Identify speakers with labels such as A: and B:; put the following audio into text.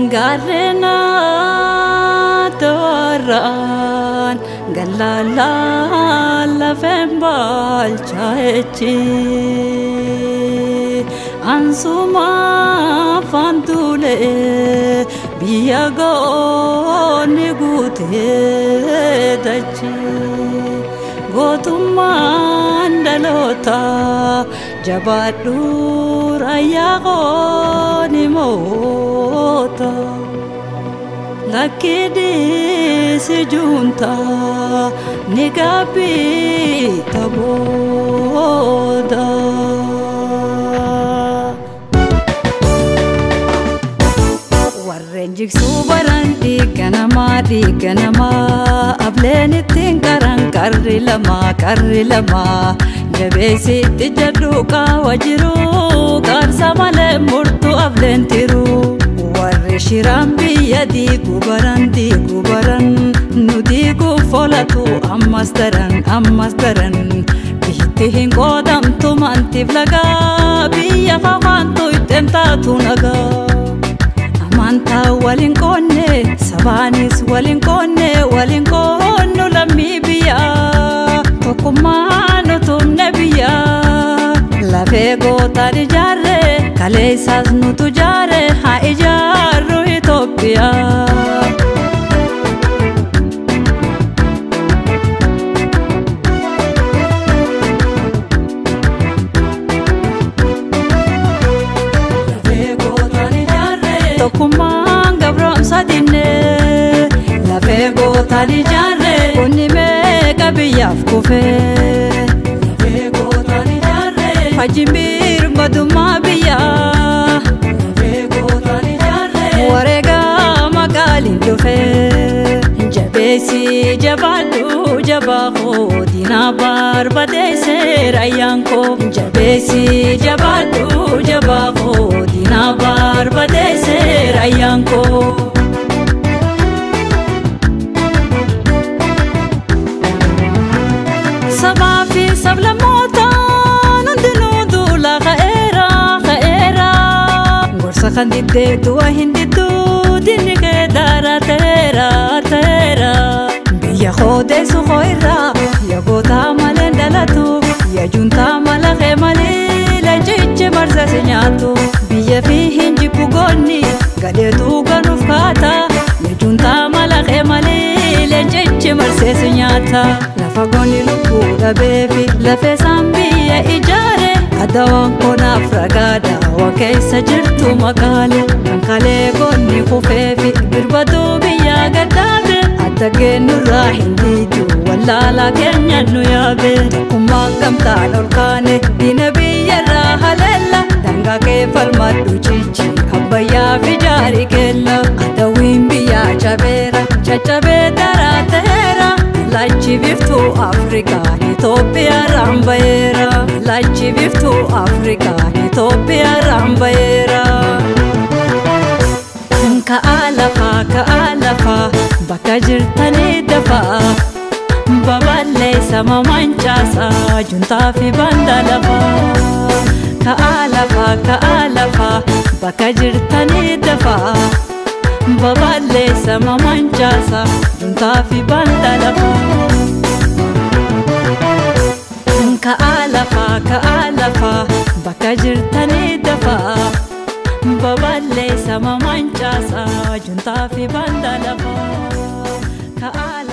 A: gaarreena tooraan gallaalaa lafeen baalchaayechi ansuma fantuulee biyya goonni guutee dachi gootummaan dhaloota jabaadhu raayyaa qooni moota. lakkidisi junta ni gabbi tabooda. Warreen jigsuu baran dhiiga namaa dhiiga namaa ableen ittiin qaran qarri lama qarri lama jabeessitti jedhu qaawa jiru qaarsa malee murtuu ableen tiruu. warri shiraan biyya diigu baran diigu baran nu diigu folatu ammas daran ammas daran biitti hin qoodamtu mantiif lagaa biyya fafaantu ittiin taatu nagaa amantaa waliin qoonne sabaanis waliin qoonne waliin qoonnu lammii biyyaa tokkummaan utumne biyyaa lafee gootaan ijaarre kaleessaas nutu jaare haa ijaarru Itoophiyaa. Tokkummaan gabroomsa dinnee lafee gootaan ijaarre kunni meeqa biyyaaf kufee. Fajjimbiir badummaa biyyaa wareegaa magaaliin dhufee jabeessi jabaadhu jabaa koo diinaa barbadeessee rayyaan koo jabeessi jabaadhu jabaa koo diinaa barbadeessee rayyaan koo. Sabaa fi sablammootaan hundinuu duula ka'eera ka'eera. Gorsa kan diddee du'a hin didduu dinni kee daara ta'eera ta'eera. Biyya koodeessu koo irraa biyya gootaa malee dhalatu biyya juntaa mala kee malee leenjichi marsasi nyaatu. Biyya fi hin jibbu goonni gadheetu ganuuf kaata biyya juntaa mala kee malee leenjichi marseesi nyaata. Lafa goonni lubbuu dhabeefi lafee isaan biyya ijaare adawaan konaaf ragaadha waan keessa jirtu magaale kan kalee goonni kufeefi birbaduu biyya gadhaabe adda geenyurraa hin diidu wallaalaa keenya nu yaabe tokkummaan gamtaan ol kaane diina biyyarraa haleella dangaa kee falmadhu cichi abbayyaa fi jaarii keella adawiin biyyaa cabeera caccabee daraa ta'eera. Lachi biftuu Afrikaa Itoophiyaa raambayeera. Lachi biftuu Afrikaa Itoophiyaa raambayeera. Ka'aa lafaa ka'aa lafaa bakka jirtanii dafaa. Baballeessa mamancaasaa juntaa fi banda lafaa. Ka'aa lafaa ka'aa lafaa bakka jirtanii dafaa. baballeessa mamancaasa juntaa fi banda lafaa. Ka'aa lafaa ka'aa lafaa bakka jirtanii dafaa. Baballeessa mamancaasa juntaa fi banda lafaa. Ka'aa